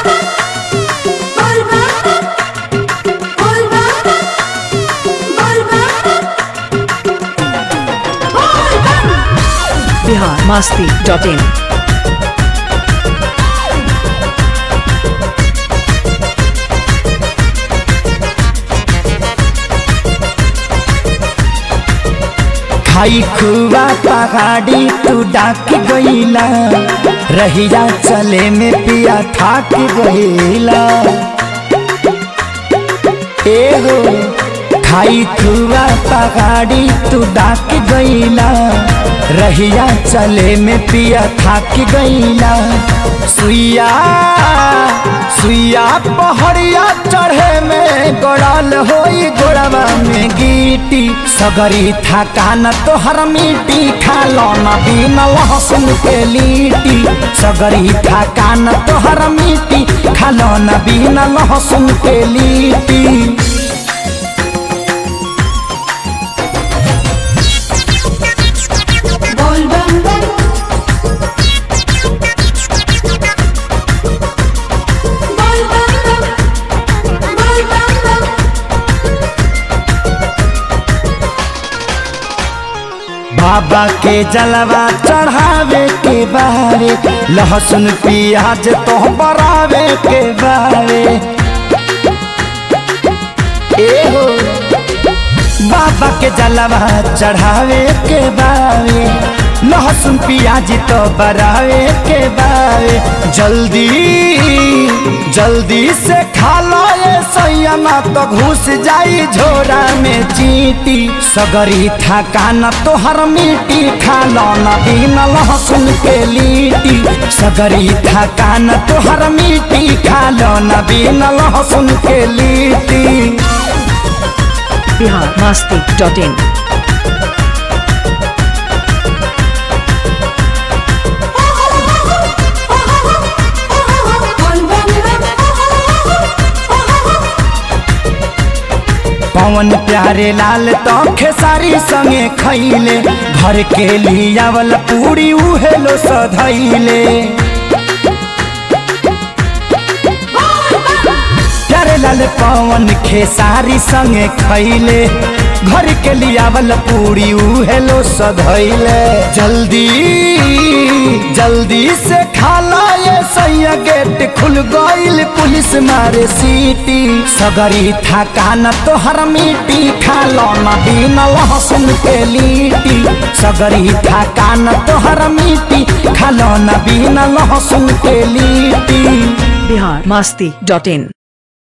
Bihar Masti dot in खाई खुआ पहाड़ी तू डाक गईला रहिया चले में पिया थाक गईला ए हो खाई खुआ पहाड़ी तू डाक गईला रहिया चले में पिया थाक गईला सुइया सुइया पहड़िया चढ़े में गोड़ाल होई गोड़वा में गीटी सगरी थकान तोहर मिट्टी खालो न बिन लहसुन के लीटी सगरी थकान तोहर मिट्टी खालो न बिन लहसुन के लीटी बोल बम बम बोल बम बम बोल बम बम बाबा के जलवा चढ़ावे के बारे लहसुन प्याज तो बरावे के बारे ए हो बाबा के जलवा चढ़ावे के बारे लहसुन प्याज तो बरावे के बारे जल्दी जल्दी से खा लो ये सैया तो घुस जाई झोरा में चीटी सगरी थकान तोहर मिट्टी खा लो न बिन लहसुन के लीटी सगरी थकान तोहर मिट्टी खा लो न बिन लहसुन के लीटी बिहार मस्ती डॉट इन बोल बम पवन प्यारे लाल तो खेसारी संगे खैले घर के लियावल पूरी उहेलो सधैले प्यारे लाल पवन खेसारी संगे खैले घर के लियावल पूरी उहेलो सधैले जल्दी जल्दी से खाला ये सैया गेट खुल गईल पुलिस मारे सीटी सगरी थकान तोहर मिट्टी खालो न बिन लहसुन के लीटी सगरी थकान तोहर मिट्टी खालो न बिन लहसुन के लीटी बिहार मस्ती डॉट इन